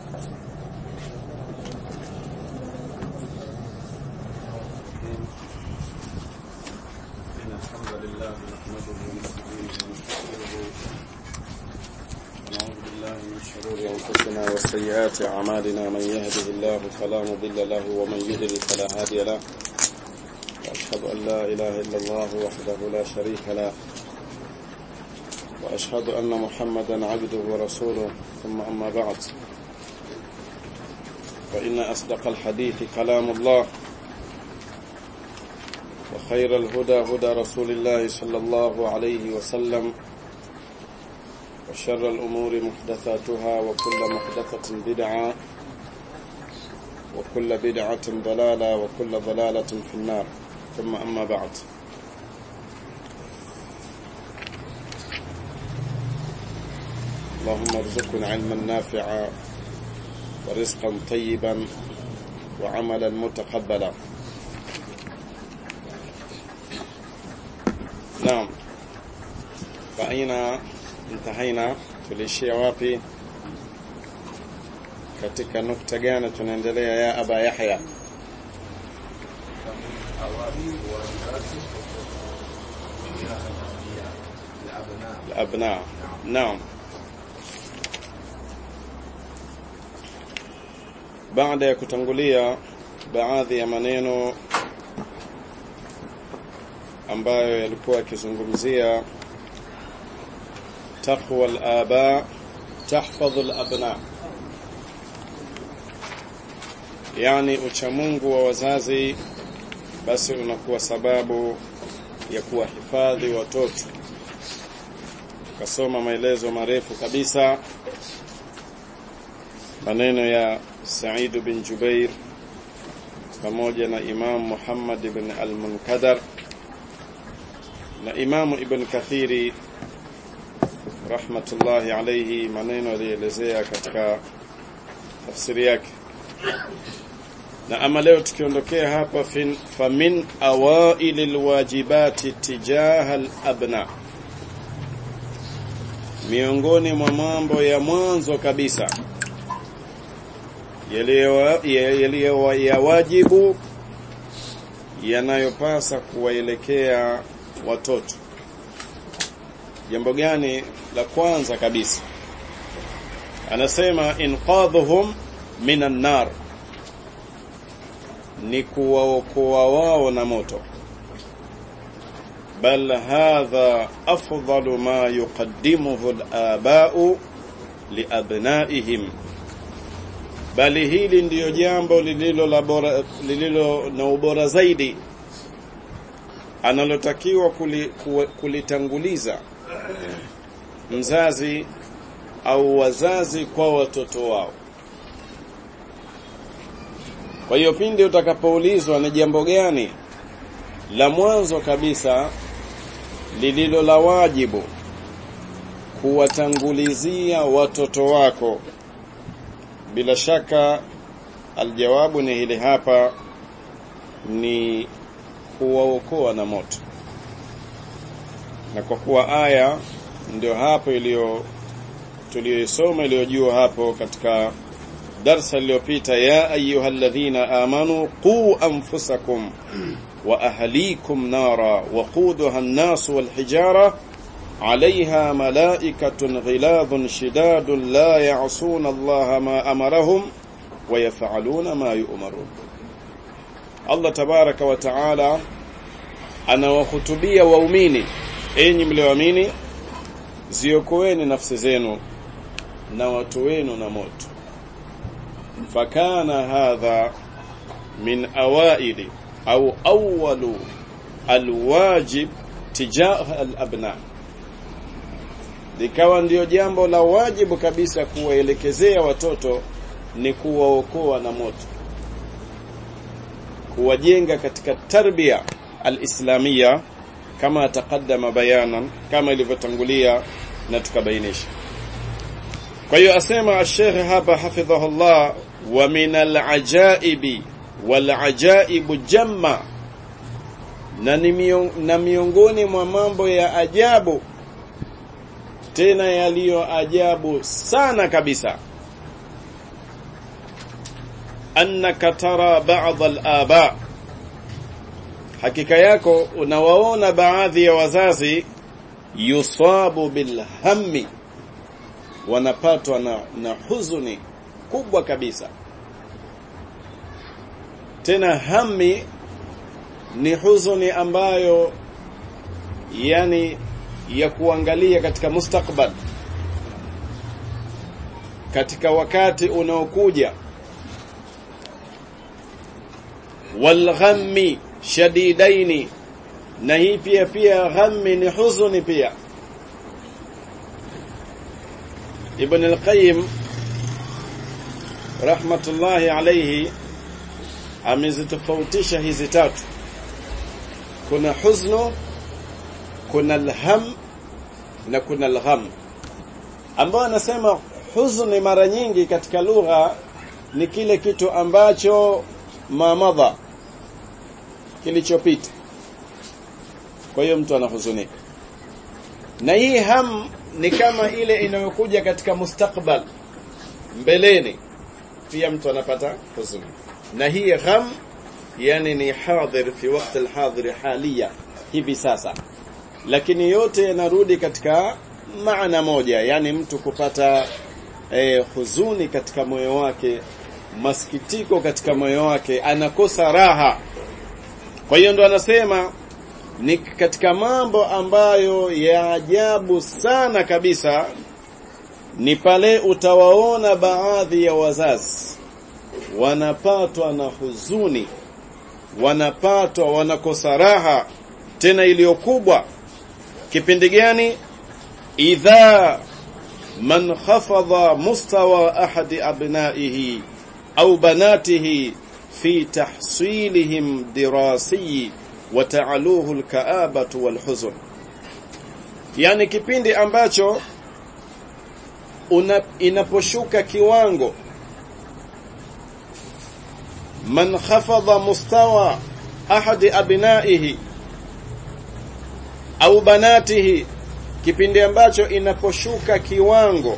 إن الحمد لله نحمده ونستعينه ونستغفره ونعوذ بالله من شرور أنفسنا وسيئات أعمالنا من يهده الله فلا مضل له ومن يضلل فلا هادي له وأشهد أن لا إله إلا الله وحده لا شريك له وأشهد أن محمدا عبده ورسوله ثم أما بعد فإن أصدق الحديث كلام الله وخير الهدى هدى رسول الله صلى الله عليه وسلم وشر الأمور محدثاتها وكل محدثة بدعة وكل بدعة ضلالة وكل ضلالة في النار ثم أما بعد اللهم ارزقنا علما نافعا ورزقا طيبا وعملا متقبلا Naam. Faina intahaina tulishia wapi? Katika nukta gani tunaendelea ya Aba Yahya? الأبناء نعم baada ya kutangulia baadhi ya maneno ambayo yalikuwa yakizungumzia taqwa al-aba tahfadhu al-abna yani uchamungu wa wazazi basi unakuwa sababu ya kuwahifadhi watoto kasoma maelezo marefu kabisa maneno ya Said bin Jubair pamoja na Imam Muhammad ibn al-Munkadar na Imamu Ibn Kathiri rahmatullahi alayhi maneno alielezea katika tafsiri yake na ama leo tukiondokea hapa fin, famin awaili alwajibati tijaha alabna miongoni mwa mambo ya mwanzo kabisa yaliyo ya wajibu yanayopasa kuwaelekea watoto jambo gani la kwanza kabisa anasema inqadhuhum minan nar ni kuwaokoa wao na moto bal hadha afdalu ma yuqaddimuhu al-aba'u liabnaihim bali hili ndiyo jambo lililo la bora lililo na ubora zaidi analotakiwa kulitanguliza mzazi au wazazi kwa watoto wao kwa hiyo pindi utakapoulizwa ni jambo gani la mwanzo kabisa lililo la wajibu kuwatangulizia watoto wako bila shaka aljawabu ni hili hapa ni kuwaokoa na moto na kwa kuwa aya ndio hapo iliyo tuliyoisoma iliyojua hapo katika darsa iliyopita ya ayyuhalladhina amanu qu anfusakum wa ahlikum nara waquduha an-nas wal hijara عليها ملائكة غلاظ شداد لا يعصون الله ما أمرهم ويفعلون ما يؤمرون Allah tabaraka wa taala anawahutubia waumini enyi mlioamini ziokoeni nafsi zenu na watu wenu na moto fakana hadha min awaili au awwalu alwajib tijaha alabna likawa ndiyo jambo la wajibu kabisa kuwaelekezea watoto ni kuwaokoa na moto kuwajenga katika tarbia alislamia kama taqaddama bayanan kama ilivyotangulia na tukabainisha kwa hiyo asema Sheikh hapa hafidhahullah wa min alajaibi walajaibu jamma na ni mion, na miongoni mwa mambo ya ajabu tena yaliyo ajabu sana kabisa annaka tara ba'd al-aba hakika yako unawaona baadhi ya wazazi yusabu bilhammi wanapatwa na, na huzuni kubwa kabisa tena hami ni huzuni ambayo yani ya kuangalia katika mustakbal katika wakati unaokuja walghammi shadidaini na hii pia pia ghammi ni huzuni pia Ibn al-Qayyim rahmatullahi alayhi amezitofautisha hizi tatu kuna huznu kuna alham na kuna algham ambao anasema huzuni mara nyingi katika lugha ni kile kitu ambacho mamadha kilichopita kwa hiyo mtu anahuzunika na hii ham ni kama ile inayokuja katika mustakbal mbeleni pia mtu anapata huzuni na hii gham yani ni hadhir fi wakati alhadhir halia hivi sasa lakini yote yanarudi katika maana moja yani mtu kupata eh, huzuni katika moyo wake masikitiko katika moyo wake anakosa raha kwa hiyo ndo anasema ni katika mambo ambayo ya ajabu sana kabisa ni pale utawaona baadhi ya wazazi wanapatwa na huzuni wanapatwa wanakosa raha tena iliyokubwa kipindi gani idha man khafadha mustawa ahadi abnaihi au banatihi fi tahsilihim dirasi wa ta'aluhu alka'abatu walhuzn yani kipindi ambacho una, inaposhuka kiwango man khafadha mustawa ahadi abnaihi au banatihi kipindi ambacho inaposhuka kiwango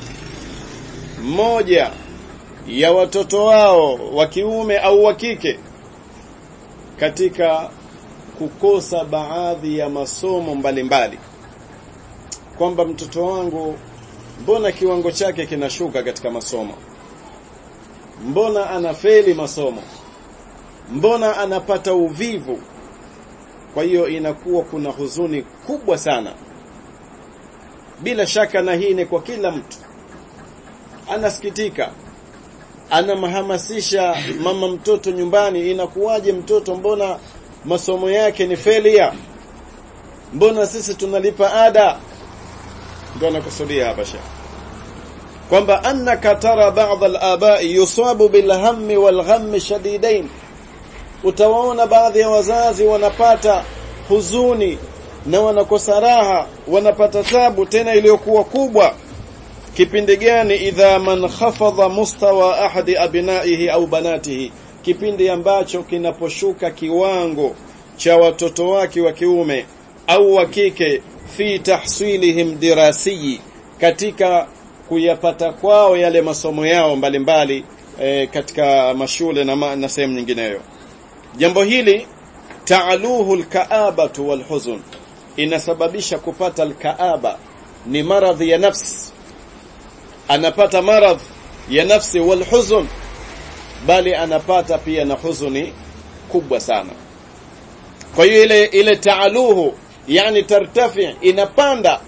mmoja ya watoto wao wa kiume au wa kike katika kukosa baadhi ya masomo mbalimbali kwamba mtoto wangu mbona kiwango chake kinashuka katika masomo mbona anafeli masomo mbona anapata uvivu kwa hiyo inakuwa kuna huzuni kubwa sana bila shaka na hii ni kwa kila mtu anasikitika anamhamasisha mama mtoto nyumbani inakuwaje mtoto mbona masomo yake ni failure mbona sisi tunalipa ada ndio anakusudia hapa shekhi kwamba annaka tara ba'd al-aba'i yusabu bil hammi wal ghammi shadidain utawaona baadhi ya wazazi wanapata huzuni na wanakosa raha wanapata tabu tena iliyokuwa kubwa kipindi gani idha man khafadha mustawa ahadi abnaihi au banatihi kipindi ambacho kinaposhuka kiwango cha watoto wake wa kiume au wa kike fi tahsilihim dirasiyi katika kuyapata kwao yale masomo yao mbalimbali mbali, e, katika mashule na, ma, na sehemu nyingineyo jambo hili taaluhu alkaabatu walhuzun inasababisha kupata alkaaba ni maradhi ya nafsi anapata maradhi ya nafsi walhuzun bali anapata pia na huzuni kubwa sana kwa hiyo ile ile taaluhu yani tartafi inapanda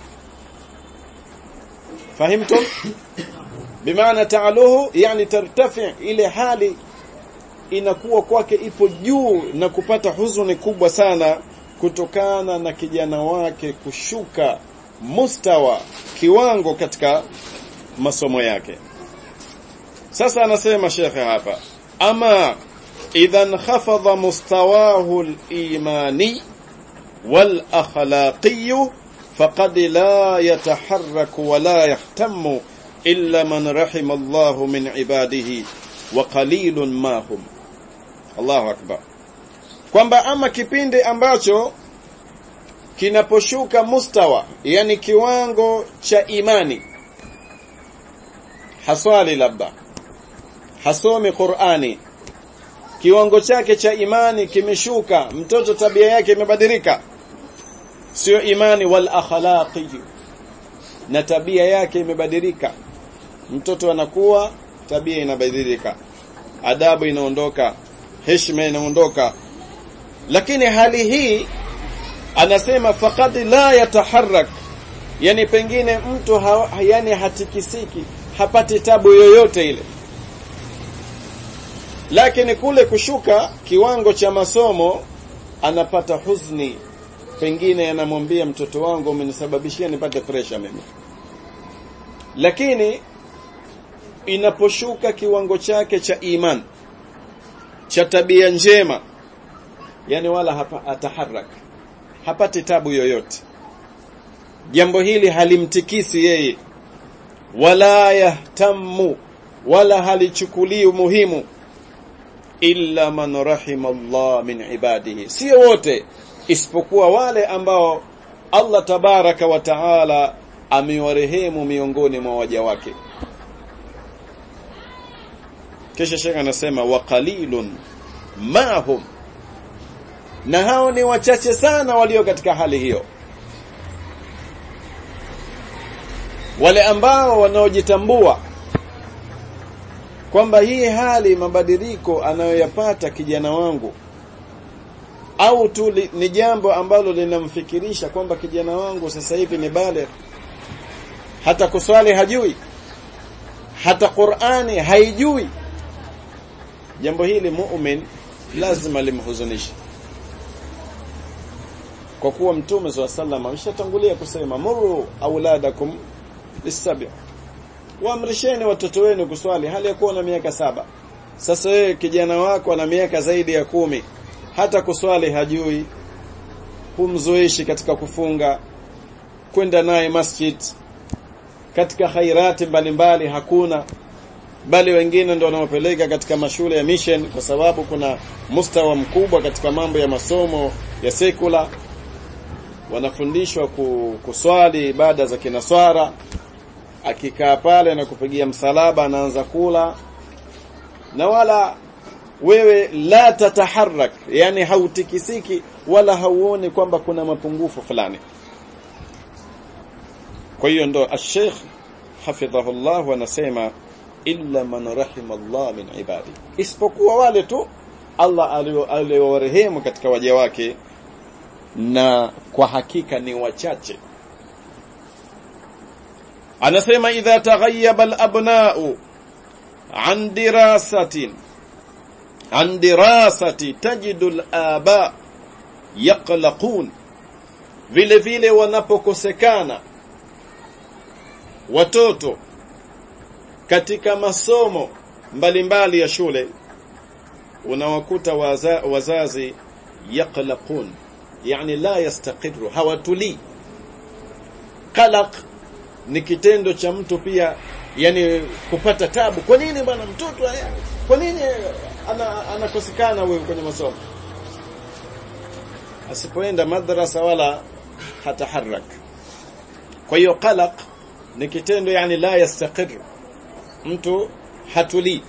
fahimtum bimaana taaluhu yani tartafi ile hali inakuwa kwake ipo juu na kupata huzuni kubwa sana kutokana na kijana wake kushuka mustawa kiwango katika masomo yake sasa anasema shekhe hapa ama idhan khafadha mustawahu al-imani wal akhlaqi faqad la yataharrak wa la yahtammu illa man rahima Allah min ibadihi wa qalilun ma hum Allahu akbar kwamba ama kipindi ambacho kinaposhuka mustawa yani kiwango cha imani haswali labda hasomi Qur'ani kiwango chake cha imani kimeshuka mtoto tabia yake imebadilika sio imani wal akhlaqi na tabia yake imebadilika mtoto anakuwa tabia inabadilika adabu inaondoka heshima inaondoka lakini hali hii anasema faqad la yataharrak yani pengine mtu ha, yani hatikisiki hapati tabu yoyote ile lakini kule kushuka kiwango cha masomo anapata huzuni pengine anamwambia mtoto wangu umenisababishia nipate pressure mimi lakini inaposhuka kiwango chake cha iman cha tabia njema yani wala hapa ataharaka hapati tabu yoyote jambo hili halimtikisi yeye wala yahtamu wala halichukulii muhimu illa man rahima Allah min ibadihi sio wote isipokuwa wale ambao Allah tabaraka wa taala amewarehemu miongoni mwa waja wake kisha shekha anasema wa qalilun mahum na hao ni wachache sana walio katika hali hiyo wale ambao wanaojitambua kwamba hii hali mabadiliko anayoyapata kijana wangu au tu li, ni jambo ambalo linamfikirisha kwamba kijana wangu sasa hivi ni bale hata kuswali hajui hata Qur'ani haijui jambo hili mu'min lazima limhuzunishe kwa kuwa mtume swalla sallam ameshatangulia kusema muru auladakum bisabi waamrisheni watoto wenu kuswali hali ya kuwa na miaka saba sasa wewe kijana wako ana miaka zaidi ya kumi hata kuswali hajui humzoeshi katika kufunga kwenda naye masjid katika khairati mbalimbali hakuna bali wengine ndio wanaopeleka katika mashule ya mission kwa sababu kuna mustawa mkubwa katika mambo ya masomo ya sekula wanafundishwa kuswali ibada za kinaswara akikaa pale na kupigia msalaba anaanza kula na wala wewe la tataharak yani hautikisiki wala hauoni kwamba kuna mapungufu fulani kwa hiyo ndo ash-sheikh hafidhahullah anasema illa man rahima Allah min ibadi isipokuwa wale tu Allah aliowarehemu katika waja wake na kwa hakika ni wachache anasema idha taghayyaba al-abna'u an dirasatin an dirasati tajidu al-aba yaqlaqun vile vile wanapokosekana watoto katika masomo mbalimbali ya shule unawakuta waza, wazazi yaqlaqun yani la yastaqiru hawatuli qalaq ni kitendo cha mtu pia yani kupata tabu kwa nini bwana mtoto kwa nini ana, anakosekana wewe kwenye masomo asipoenda madrasa wala hataharak kwa hiyo qalaq ni kitendo yani la yastaqir mtu hatuli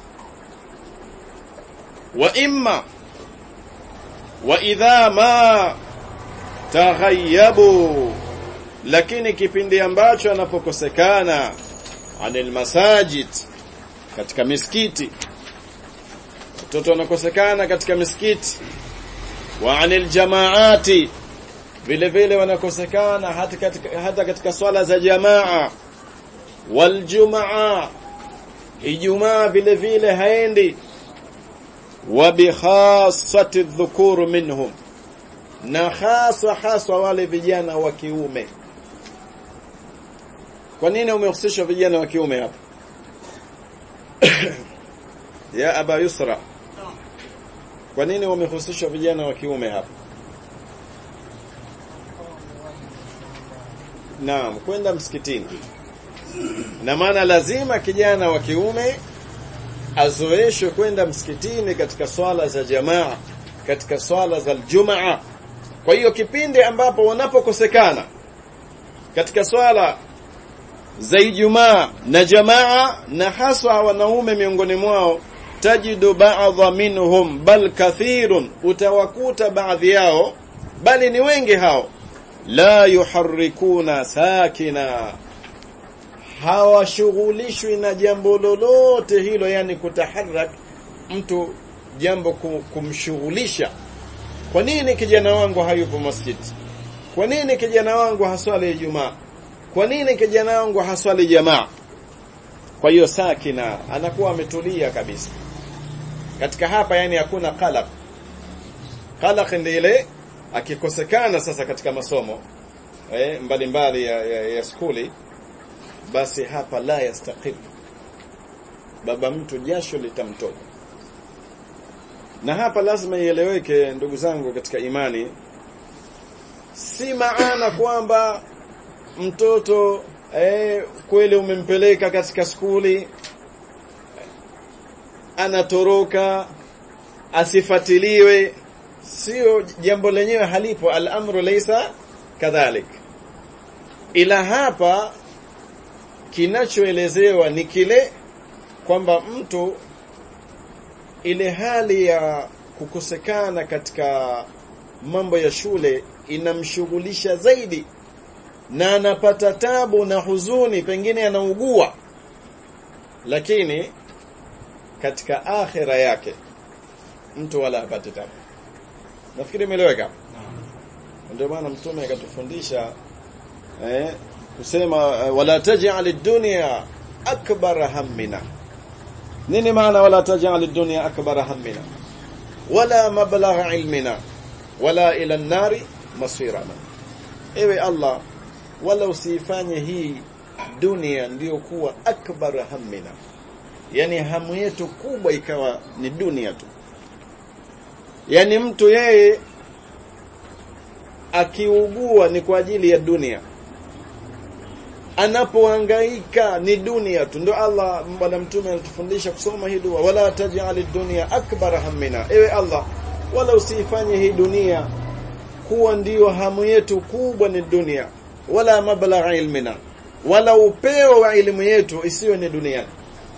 wa imma wa idha ma taghayyabu lakini kipindi ambacho anapokosekana anil masajid katika misikiti watoto wanakosekana katika misikiti wa anil jamaati vile vile wanakosekana hata katika, hata katika swala za jamaa wal jumaa ijumaa vile vile haendi wa bi khassati dhukuru minhum na haswa haswa wale vijana wa kiume kwa nini umehusishwa vijana wa kiume hapa ya aba yusra kwa nini wamehusishwa vijana wa kiume hapa Naam, kwenda msikitini. Na maana lazima kijana wa kiume azoeshwe kwenda msikitini katika swala za jamaa, katika swala za Ijumaa. Kwa hiyo kipindi ambapo wanapokosekana katika swala za Ijumaa na jamaa na haswa wanaume miongoni mwao tajidu ba'dha minhum bal kathirun utawakuta baadhi yao bali ni wengi hao la yuharrikuna sakina hawashughulishwi na jambo lolote hilo yani kutaharak mtu jambo kumshughulisha kwa nini kijana wangu hayupo masjid kwa nini kijana wangu haswali Ijumaa kwa nini kijana wangu haswali jamaa kwa hiyo sakina anakuwa ametulia kabisa katika hapa yani hakuna qalaq qalaq ndio ile akikosekana sasa katika masomo eh mbalimbali ya, ya, ya skuli basi hapa la yastaqim baba mtu jasho litamtoka na hapa lazima ieleweke ndugu zangu katika imani si maana kwamba mtoto eh, kweli umempeleka katika skuli anatoroka asifatiliwe sio jambo lenyewe halipo al-amru laysa kadhalik ila hapa kinachoelezewa ni kile kwamba mtu ile hali ya kukosekana katika mambo ya shule inamshughulisha zaidi na anapata tabu na huzuni pengine anaugua lakini katika akhira yake mtu wala hapati tabu nafikiri imeeleweka ndio maana mtume akatufundisha eh kusema wala taj'al ad-dunya akbar hammina nini maana wala taj'al ad-dunya akbar hammina wala mablagha ilmina wala ila an-nari masirana ewe Allah wala usifanye hii dunia ndiyo kuwa akbar hammina yani hamu yetu kubwa ikawa ni dunia tu yani mtu yeye akiugua ni kwa ajili ya dunia anapohangaika ni dunia tu ndio Allah bwana mtume alitufundisha kusoma hii dua wala taj'al dunya akbar hammina ewe Allah wala usifanye hii dunia kuwa ndiyo hamu yetu kubwa ni dunia wala mablagha ilmina wala upeo wa elimu yetu isiwe ni duniani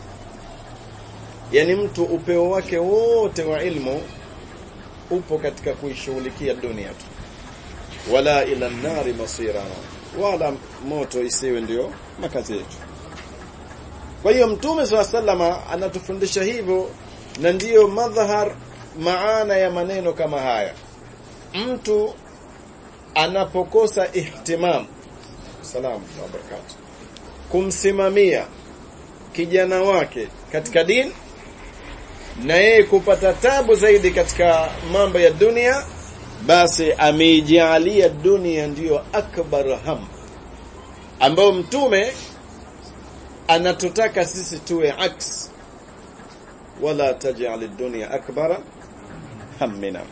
yani mtu upeo wake wote wa ilmu upo katika kuishughulikia dunia tu wala ila nari masirana wala moto isiwe ndio makazi yetu kwa hiyo mtume swalla sallama anatufundisha hivyo na ndiyo madhahar maana ya maneno kama haya mtu anapokosa ihtimam salamu wa barakatuh kumsimamia kijana wake katika dini na yeye kupata tabu zaidi katika mambo ya dunia basi ameijalia dunia ndiyo akbar ham ambao mtume anatutaka sisi tuwe aks wala taj'al ad-dunya akbara hammina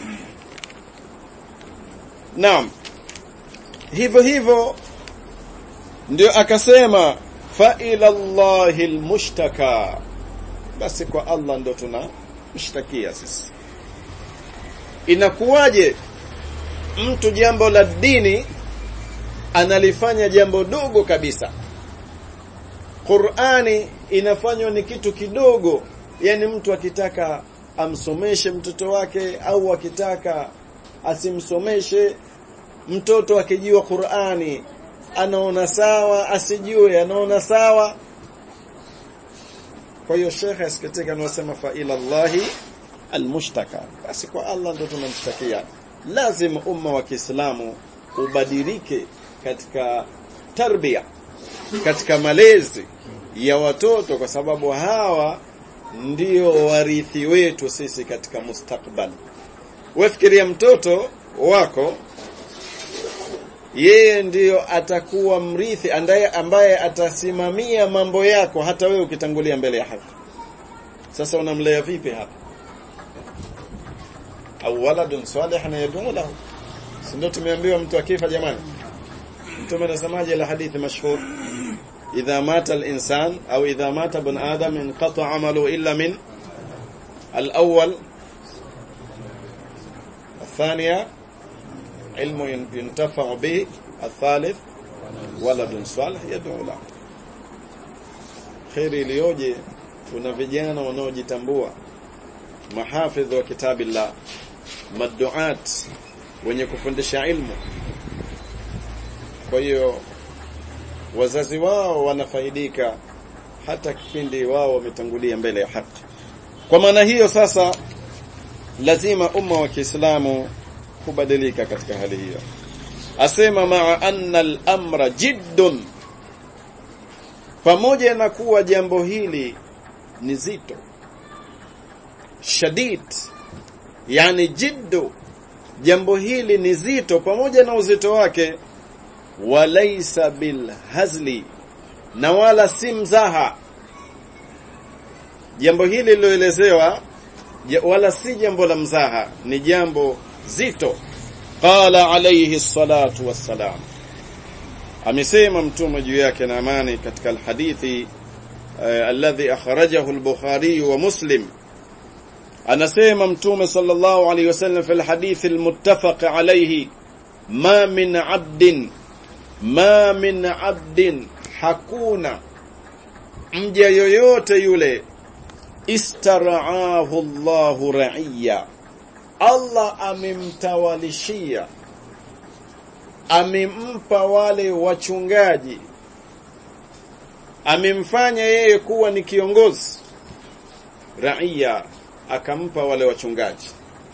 Naam hivyo hivyo ndio akasema fa ila Allahi almushtaka basi kwa Allah ndo tunamshtakia sisi inakuwaje mtu jambo la dini analifanya jambo dogo kabisa Qur'ani inafanywa ni kitu kidogo yani mtu akitaka amsomeshe mtoto wake au akitaka asimsomeshe mtoto akijua Qur'ani anaona sawa asijue anaona sawa kwa hiyo shekhe asikitika anasema fa ila Allahi almushtaka basi kwa Allah ndo tunamshtakia lazima umma wa Kiislamu ubadilike katika tarbia katika malezi ya watoto kwa sababu hawa ndio warithi wetu sisi katika mustakbal wefikiria mtoto wako yeye ndiyo atakuwa mrithi andaye ambaye atasimamia mambo yako hata wewe ukitangulia mbele ya haki sasa unamlea vipi hapa au waladun salihun yad'u lahu si ndio tumeambiwa mtu akifa jamani mtume anasemaje la hadithi mashhur idha mata al-insan au idha mata ibn adam inqata amalu illa min al-awwal الثانية علم ينتفع به الثالث ولد صالح يدعو له خير iliyoje kuna vijana wanaojitambua mahafidh wa kitabillah maduat wenye kufundisha ilmu kwa hiyo wazazi wao wanafaidika hata kipindi wao wametangulia mbele ya haki kwa maana hiyo sasa lazima umma wa Kiislamu kubadilika katika hali hiyo asema maa anna al-amra jiddun pamoja na kuwa jambo hili ni zito shadid yani jiddu jambo hili ni zito pamoja na uzito wake walaysa bilhazli na wala si mzaha jambo hili liloelezewa wala si jambo la mzaha ni jambo zito qala alayhi salatu wassalam amesema mtume juu yake na amani katika alhadithi uh, alladhi akhrajahu al-bukhari wa muslim anasema mtume sallallahu alayhi wasallam fi alhadith almuttafaq alayhi ma min 'abdin ma min 'abdin hakuna mja yoyote yule istaraahu Allahu ra'iya Allah amemtawalishia amempa wale wachungaji amemfanya yeye kuwa ni kiongozi raia akampa wale wachungaji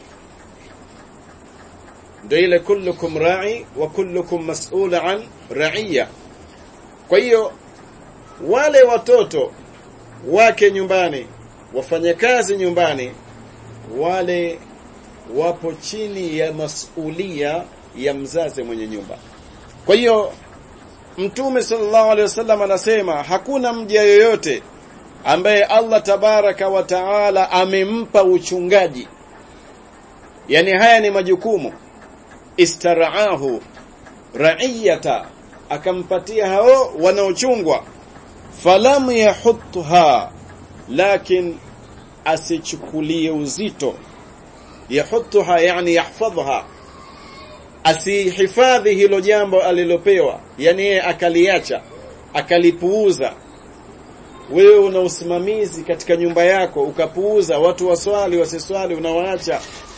ndio ile kullukum ra'i wa kullukum mas'ula an ra'iya kwa hiyo wale watoto wake nyumbani wafanyakazi nyumbani wale wapo chini ya masulia ya mzazi mwenye nyumba kwa hiyo mtume sallallahu alaihi wasallam anasema hakuna mja yoyote ambaye Allah tabaraka wa taala amempa uchungaji yani haya ni majukumu istaraahu raiyata akampatia hao wanaochungwa falam yahutha lakin asichukulie uzito yahutha yani yahfadhha asihifadhi hilo jambo alilopewa yani yeye akaliacha akalipuuza wewe una usimamizi katika nyumba yako ukapuuza watu waswali wasiswali unawaacha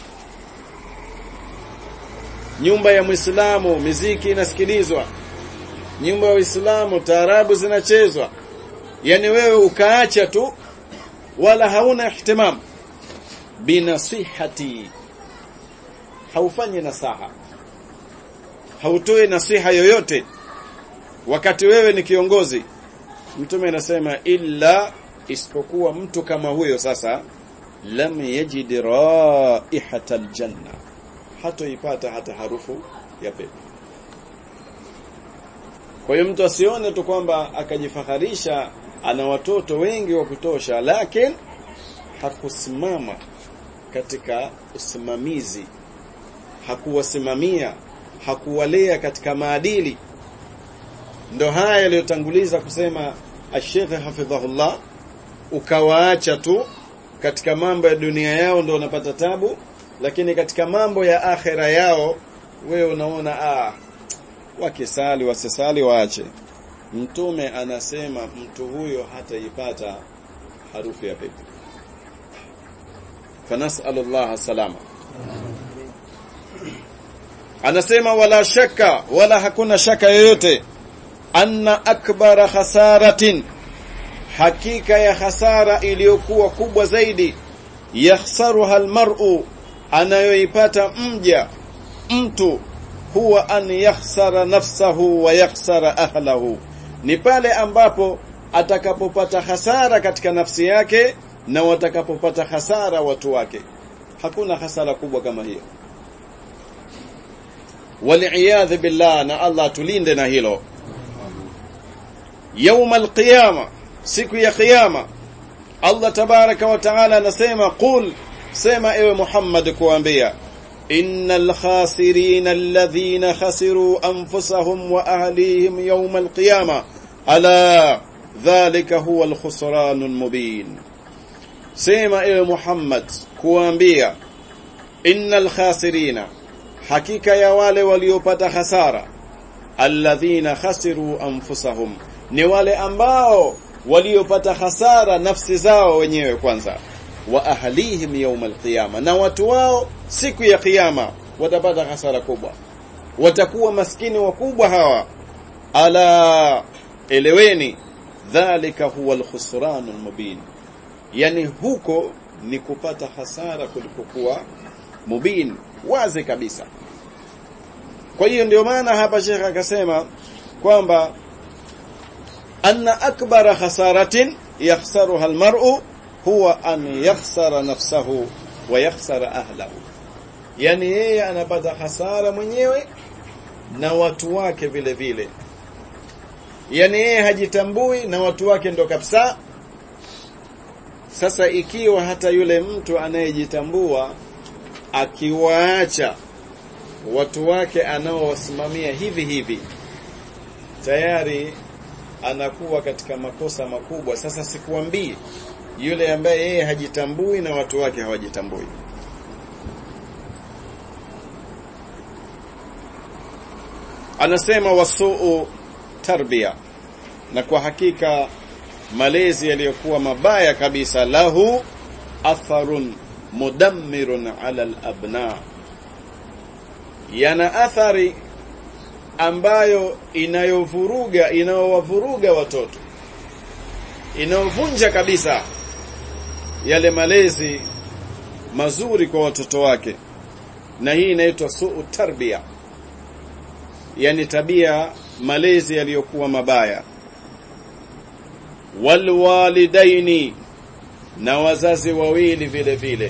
nyumba ya Muislamu miziki inasikilizwa nyumba ya Uislamu taarabu zinachezwa yani wewe ukaacha tu wala hauna ihtimam binasihati haufanyi nasaha hautoi nasiha yoyote wakati wewe ni kiongozi mtume anasema illa isipokuwa mtu kama huyo sasa lam yajid raihata aljanna hatoipata hata harufu ya pepo kwa hiyo mtu asione tu kwamba akajifaharisha ana watoto wengi wa kutosha lakini hakusimama katika usimamizi hakuwasimamia hakuwalea katika maadili ndo haya yaliyotanguliza kusema Sheikh hafidhahullah ukawaacha tu katika mambo ya dunia yao ndo unapata tabu lakini katika mambo ya akhera yao wewe unaona ah wakisali wasisali waache mtume anasema mtu huyo hataipata harufu ya pepo fanasallallahu salama anasema wala shaka wala hakuna shaka yoyote anna akbara khasaratin hakika ya hasara iliyokuwa kubwa zaidi yakhsaruha almar'u anayoipata mja mtu huwa an yakhsara nafsahu wa yakhsara ahlahu ni pale ambapo atakapopata hasara katika nafsi yake na watakapopata hasara watu wake hakuna hasara kubwa kama hiyo waliyadhi billah na Allah tulinde na hilo يوم القيامه siku ya kiyama Allah tabaraka wa taala anasema qul sema ewe Muhammad kuambia innal khasirin alladhina khasiru anfusahum wa ahlihim yawm alqiyama ala dhalika huwa alkhusranul mubin sema ewe Muhammad kuambia innal khasirina hakika ya wale waliopata hasara alladhina khasiru anfusahum ni wale ambao waliopata hasara nafsi zao wenyewe kwanza wa ahlihim yawm alqiyama na watu wao siku ya kiyama watapata hasara kubwa watakuwa maskini wakubwa hawa ala eleweni dhalika huwa alkhusran almubin yani huko ni kupata hasara kulipokuwa mubin wazi kabisa kwa hiyo ndio maana hapa Sheikh akasema kwamba anna akbara khasaratin yakhsaruha almar'u huwa an yakhsara nafsahu wa yakhsara ahlahu yani yeye anapata hasara mwenyewe na watu wake vile vile yani yeye hajitambui na watu wake ndo kabisa sasa ikiwa hata yule mtu anayejitambua akiwaacha watu wake anaowasimamia hivi hivi tayari anakuwa katika makosa makubwa sasa sikuambii yule ambaye yeye hajitambui na watu wake hawajitambui anasema wasuu tarbia na kwa hakika malezi yaliyokuwa mabaya kabisa lahu atharun mudammirun ala al-abna yana athari ambayo inayovuruga inayowavuruga watoto inayovunja kabisa yale malezi mazuri kwa watoto wake na hii inaitwa suu tarbia yani tabia malezi yaliyokuwa mabaya walwalidaini na wazazi wawili vile vile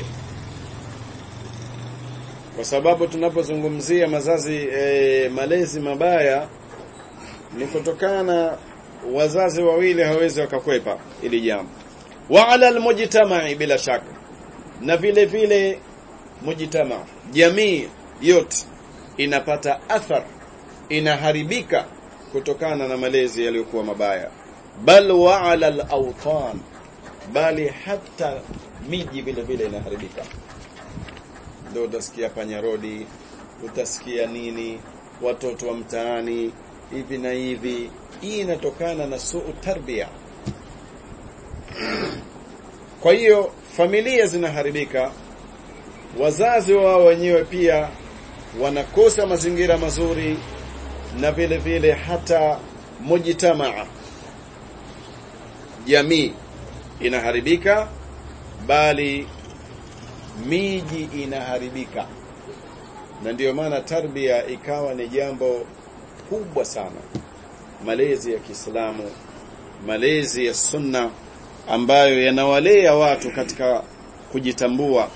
kwa sababu tunapozungumzia mazazi e, malezi mabaya ni kutokana wazazi wawili hawezi wakakwepa ili jambo wa ala almujtama'i bila shaka na vile vile mujtama jamii yote inapata athar inaharibika kutokana na malezi yaliyokuwa mabaya bal wa ala al-awtan bali hata miji vile vile inaharibika ndio utasikia panyarodi utasikia nini watoto wa mtaani hivi na hivi hii inatokana na suu tarbia kwa hiyo familia zinaharibika wazazi wao wenyewe pia wanakosa mazingira mazuri na vile vile hata mujtamaa jamii inaharibika bali miji inaharibika na ndiyo maana tarbia ikawa ni jambo kubwa sana malezi ya Kiislamu malezi ya sunna ambayo yanawalea watu katika kujitambua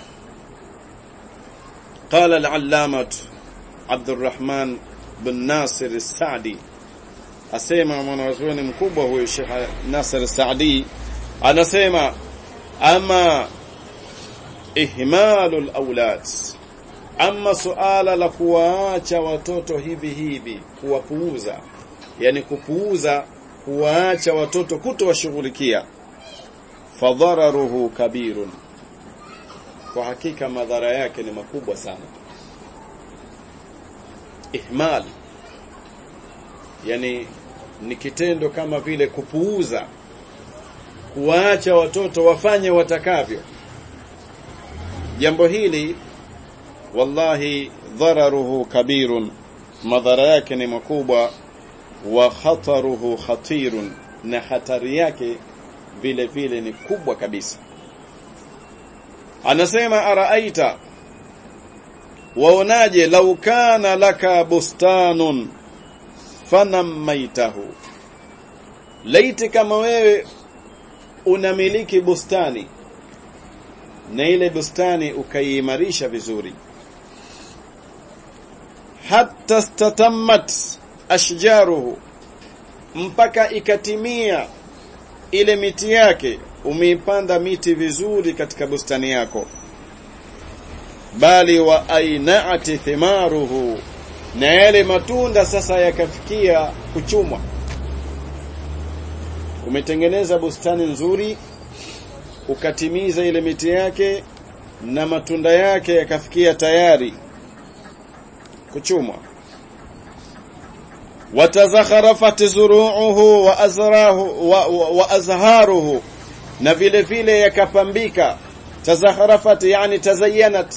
قال العلامة عبد الرحمن بن ناصر السعدي asema mwanazuoni mkubwa huyo Sheikh Nasir Saadi anasema ama ihmalul aulad ama suala la kuwaacha watoto hivi hivi kuwapuuza yani kupuuza kuwaacha watoto kutowashughulikia fadhararuhu kabirun kwa hakika madhara yake ni makubwa sana ihmal yani ni kitendo kama vile kupuuza kuwaacha watoto wafanye watakavyo jambo hili wallahi dhararuhu kabirun madhara yake ni makubwa wa khataruhu khatirun na hatari yake vile vile ni kubwa kabisa anasema araaita waonaje lau kana laka bustanun fanamaitahu laiti kama wewe unamiliki bustani na ile bustani ukaiimarisha vizuri hatta statammat ashjaruhu mpaka ikatimia ile miti yake umeipanda miti vizuri katika bustani yako bali wa ainaati thimaruhu na yale matunda sasa yakafikia kuchumwa umetengeneza bustani nzuri ukatimiza ile miti yake na matunda yake yakafikia tayari kuchumwa watazakharafat zuru'uhu wa azrahu wa, wa, wa azharuhu na vile vile yakapambika tazakharafat yani tazayyanat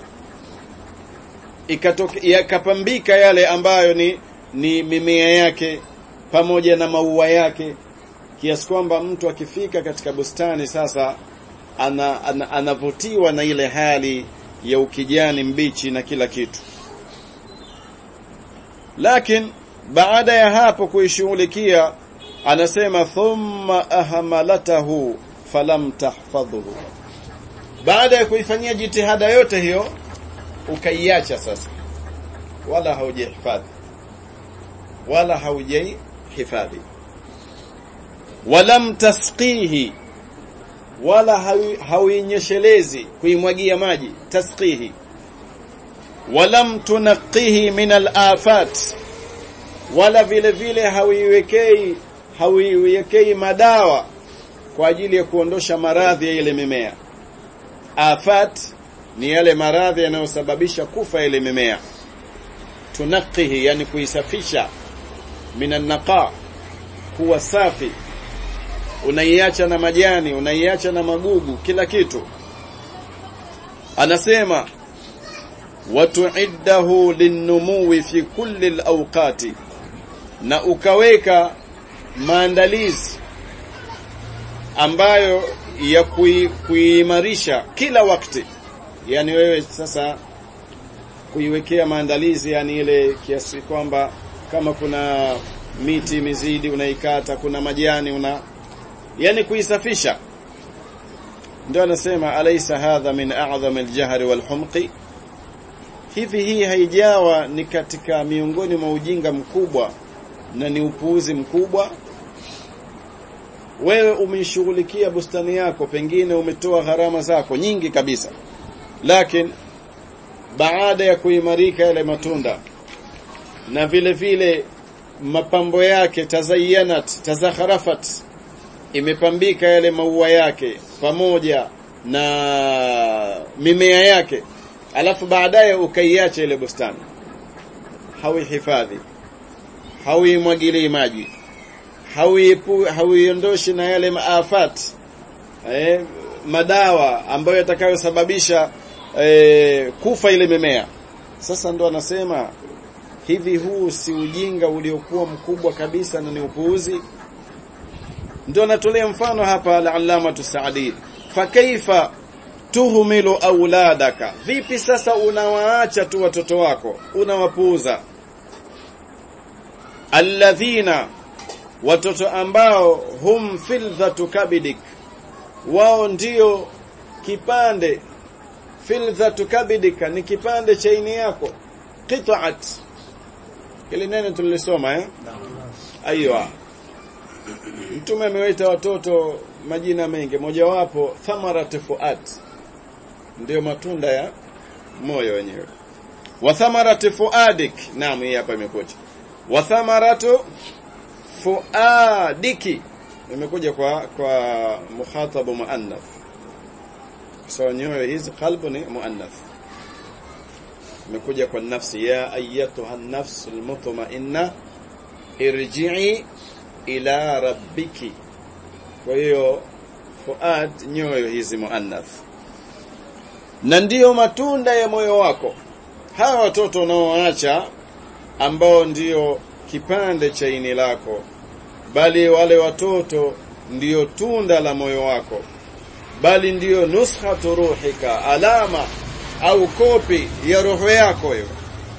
yakapambika yale ambayo ni ni mimea yake pamoja na maua yake kiasi kwamba mtu akifika katika bustani sasa ana, ana, anavutiwa na ile hali ya ukijani mbichi na kila kitu lakini baada ya hapo kuishughulikia anasema thumma ahmalatahu falam tahfadhuhu baada ya kuifanyia jitihada yote hiyo ukaiacha sasa wala haujihifadhi wala haujihifadhi walam tasqihi wala hauinyeshelezi kuimwagia maji tasqihi walam tunaqihi min al-afat wala vile vile hauiwekei hauiwekei madawa kwa ajili ya kuondosha maradhi ya ile mimea afat ni yale maradhi yanayosababisha kufa ile mimea tunaqihi yani kuisafisha minan naqa kuwa safi unaiacha na majani unaiacha na magugu kila kitu anasema watuiddahu linnumuwi fi kulli alawqati na ukaweka maandalizi ambayo ya kuimarisha kila wakati yani wewe sasa kuiwekea maandalizi yani ile kiasi kwamba kama kuna miti mizidi unaikata kuna majani una yani kuisafisha ndio anasema alaysa hadha min a'zam al-jahri wal-humqi hivi hii haijawa ni katika miongoni mwa ujinga mkubwa na ni upuuzi mkubwa wewe umeishughulikia bustani yako pengine umetoa gharama zako nyingi kabisa lakini baada ya kuimarika yale matunda na vile vile mapambo yake tazayyanat tazakharafat imepambika yale maua yake pamoja na mimea yake alafu baadaye ukaiacha ile bustani hauihifadhi hauimwagilii maji hauiondoshi na yale maafat eh, madawa ambayo yatakayosababisha eh, kufa ile mimea sasa ndo anasema hivi huu si ujinga uliokuwa mkubwa kabisa na ni upuuzi ndio anatolea mfano hapa al-allama Saadi fakaifa tuhmilu auladaka vipi sasa unawaacha tu watoto wako unawapuuza alladhina watoto ambao hum fildhatu kabidik wao ndio kipande fildhatu kabidika ni kipande cha ini yako qita'at ile neno tulilisoma eh aiyo mtume amewaita watoto majina mengi mojawapo thamarat fuad ndio matunda ya moyo wenyewe wa thamarat fuadik naam hii hapa imekuja wa thamaratu fuadiki imekuja kwa kwa mukhatabu muannath so nyoyo hizi qalbu ni muannath imekuja kwa nafsi ya ayyatuha an-nafs al-mutma'inna irji'i ila rabbiki kwa hiyo fuad nyoyo hizi muannath na ndiyo matunda ya moyo wako hawa watoto unaoacha ambao ndiyo kipande cha ini lako bali wale watoto ndiyo tunda la moyo wako bali ndiyo nuskhatu ruhika alama au kopi ya roho yako hiyo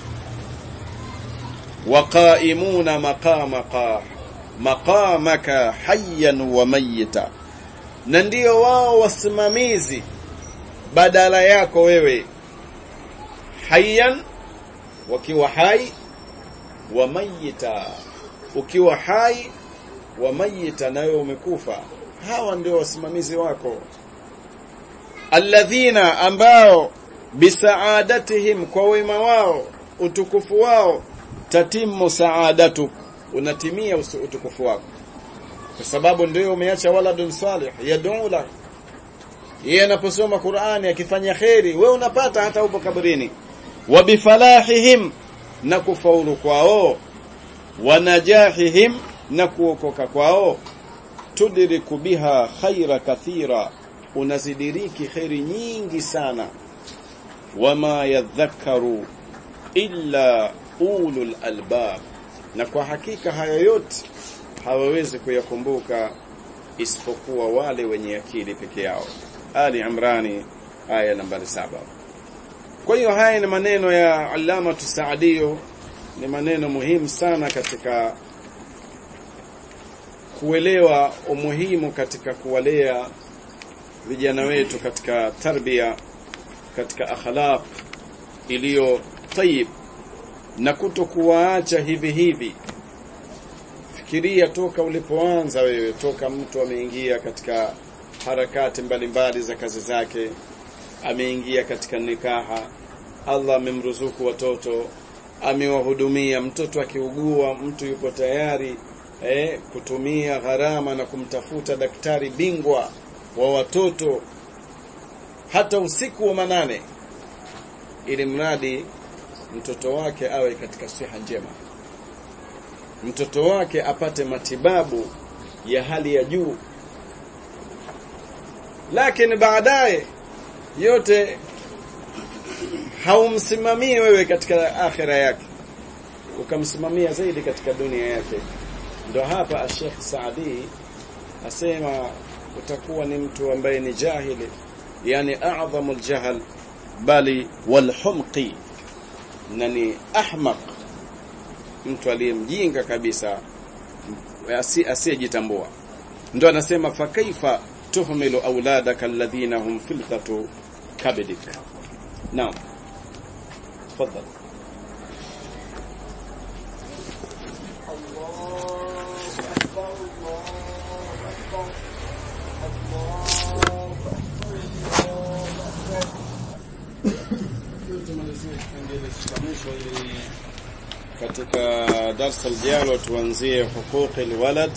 waqaimuna maqamaka maqamaka hayyan wa mayyita na ndiyo wao wasimamizi badala yako wewe hayyan wakiwa hai wa mayyita ukiwa hai wa mayyita na wewe umekufa hawa ndio wasimamizi wako alladhina ambao bisaadatihim kwa wema wao utukufu wao tatimu saadatuk unatimia utukufu wako kwa sababu ndio umeacha waladun salih yad'u lak yeye anaposoma Qur'ani akifanya kheri wewe unapata hata upo kaburini wa bifalahihim na kufaulu kwao wa najahihim na kuokoka kwao tudriku biha khaira kathira unazidiriki khairi nyingi sana wama yadhakkaru illa ulul albab na kwa hakika haya yote hawawezi kuyakumbuka isipokuwa wale wenye akili peke yao ali imrani aya nambari saba kwa hiyo haya ni maneno ya alama tusaadio ni maneno muhimu sana katika kuelewa umuhimu katika kuwalea vijana wetu katika tarbia katika akhlaq iliyo tayib na kutokuwaacha hivi hivi fikiria toka ulipoanza wewe toka mtu ameingia katika harakati mbalimbali za kazi zake ameingia katika nikaha Allah amemruzuku watoto amewahudumia mtoto akiugua mtu yupo tayari eh, kutumia gharama na kumtafuta daktari bingwa wa watoto hata usiku wa manane ili mradi mtoto wake awe katika siha njema mtoto wake apate matibabu ya hali ya juu lakini baadaye yote haumsimamii wewe katika akhira yake ukamsimamia zaidi katika dunia yake ndo hapa Sheikh Saadi asema utakuwa ni mtu ambaye ni jahili yani a'dhamu al-jahl bali wal-humqi na ni ahmaq mtu aliyemjinga kabisa asiyejitambua ndo anasema fa kaifa tuhmilu auladaka alladhina hum filqatu kabidik naam tafadhal katika darsa lijalo tuanzie huquqi alwalad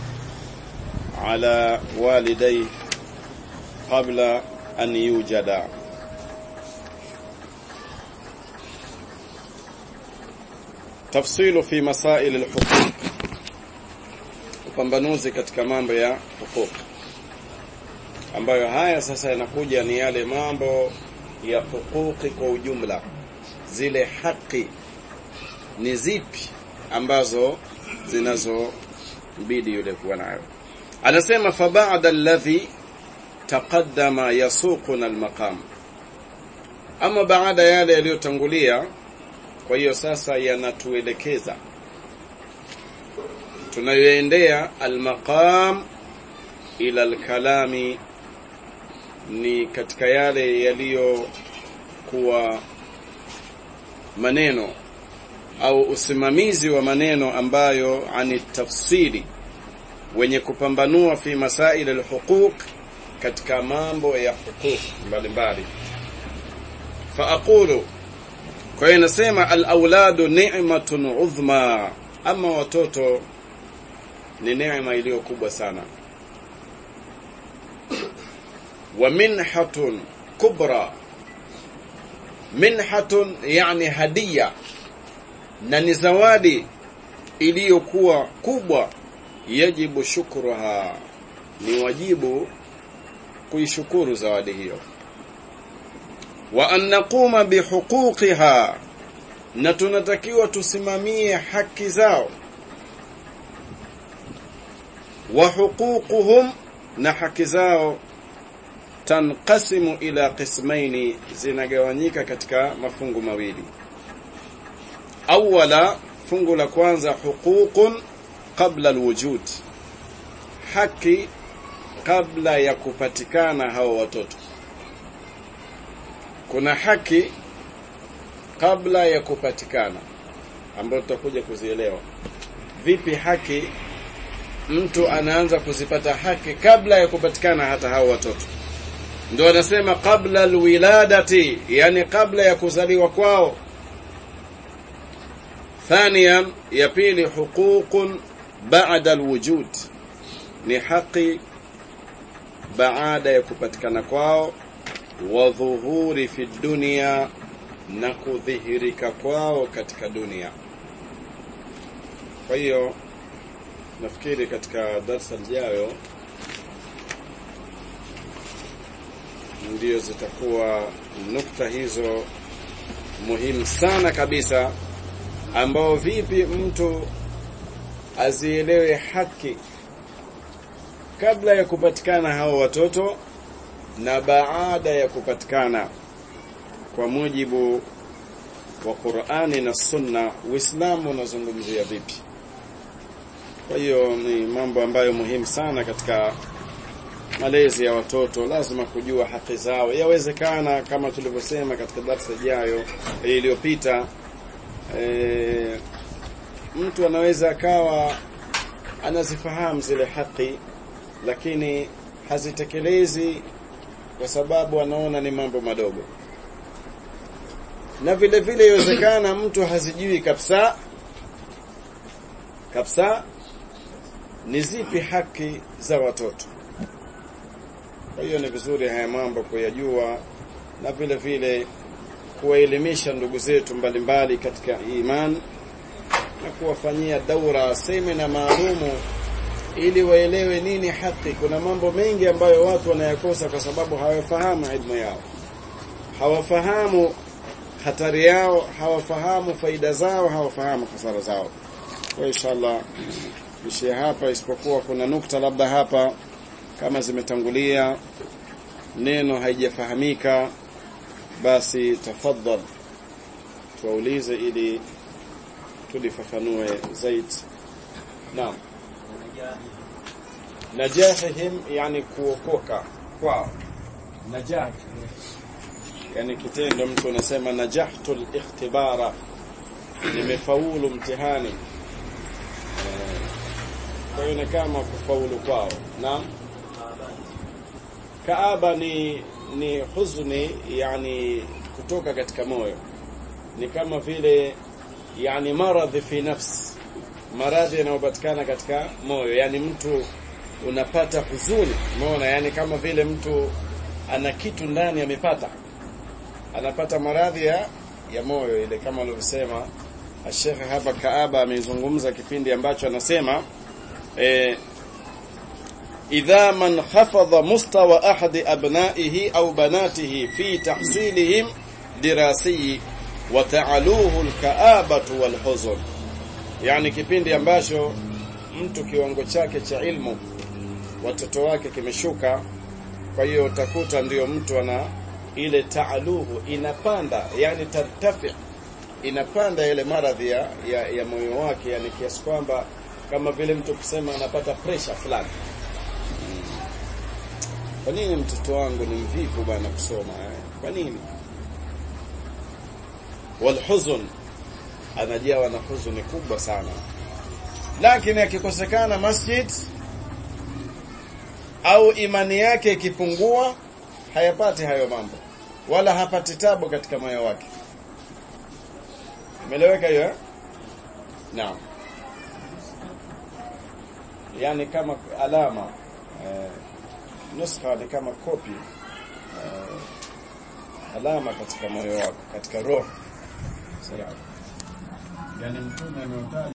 ala walidai qabla an yujada tafsilu fi masail alhuquq upambanuzi katika mambo ya huquq ambayo haya sasa yanakuja ni yale mambo ya huquqi kwa ujumla zile haki ni zipi ambazo zinazobidi yule kuwa nayo anasema fa ba'da alladhi taqaddama yasuquna almaqam ama baada yale yaliyotangulia kwa hiyo sasa yanatuelekeza tunayoendea almaqam ila alkalami ni katika yale yaliyokuwa maneno au usimamizi wa maneno ambayo ani tafsiri wenye kupambanua fi masail alhuquq katika mambo ya huquq mbalimbali fa aqulu kwa hiyo nasema al-auladu ni'matun udhma ama watoto ni neema iliyo kubwa sana wa minhatun kubra minhatun yani hadiya na ni zawadi iliyokuwa kubwa yajibu shukruha ni wajibu kuishukuru zawadi hiyo wa an naquma bihuquqiha na tunatakiwa tusimamie haki zao wa huququhum na haki zao tanqasimu ila qismaini zinagawanyika katika mafungu mawili awala fungu la kwanza huququn qabla alwujud haki kabla ya kupatikana hao watoto kuna haki kabla ya kupatikana ambayo tutakuja kuzielewa vipi haki mtu anaanza kuzipata haki kabla ya kupatikana hata hao watoto ndio anasema kabla alwiladati yani kabla ya kuzaliwa kwao ثانيا ya pili huququn ba'da alwujud ni haki baada ya kupatikana kwao wa dhuhuri fi dunia na kudhihirika kwao katika dunia kwa hiyo nafikiri katika darsa lijayo ndio zitakuwa nukta hizo muhimu sana kabisa ambao vipi mtu azielewe haki kabla ya kupatikana hao watoto na baada ya kupatikana kwa mujibu wa Qur'ani na Sunna Uislamu unazungumzia vipi kwa hiyo ni mambo ambayo muhimu sana katika malezi ya watoto lazima kujua haki zao yawezekana kama tulivyosema katika darasa ijayo iliyopita e, mtu anaweza akawa anazifahamu zile haki lakini hazitekelezi kwa sababu anaona ni mambo madogo na vile vile iwezekana mtu hazijui kabisa kabisa ni zipi haki za watoto kwa hiyo ni vizuri haya mambo kuyajua na vile vile kuwaelimisha ndugu zetu mbalimbali katika iman na kuwafanyia daura semina maalumu ili waelewe nini haki. Kuna mambo mengi ambayo watu wanayakosa kwa sababu hawafahamu ilmu yao, hawafahamu hatari yao, hawafahamu faida zao, hawafahamu hasara zao. Kwa inshallah ishie hapa, isipokuwa kuna nukta labda hapa kama zimetangulia neno haijafahamika, basi tafadhal tuwaulize ili tulifafanue zaidi. Naam. najahihim yani kuokoka kwao najah yani kitendo mtu anasema najahtu al-ikhtibara nimefaulu mtihani kwa hiyo ni kama kufaulu kwao naam kaaba ni ni huzuni yani kutoka katika moyo ni kama vile yani maradhi fi nafsi maradhi yanayopatikana katika moyo yani mtu unapata huzuni umeona yani kama vile mtu ana kitu ndani amepata anapata maradhi ya ya moyo ile kama alivyosema Sheikh hapa Kaaba amezungumza kipindi ambacho anasema eh, idha man khafadha mustawa ahadi abnaihi au banatihi fi tahsilihim dirasiyi wa ta'aluhu alka'abatu walhuzn yani kipindi ambacho mtu kiwango chake cha ilmu watoto wake kimeshuka kwa hiyo utakuta ndiyo mtu ana ile taaluhu inapanda yani tartafi inapanda ile maradhi ya, ya, ya moyo wake yani kiasi kwamba kama vile mtu kusema anapata pressure fulani kwa nini mtoto wangu ni mvivu bana kusoma eh? kwa nini walhuzun anajawa na huzuni kubwa sana lakini akikosekana masjid au imani yake ikipungua hayapati hayo mambo wala hapati tabu katika moyo wake imeleweka hiyo naam yani kama alama eh, nuskha ni kama kopi eh, alama katika moyo wako katika roho sawa yani mtume ameutaja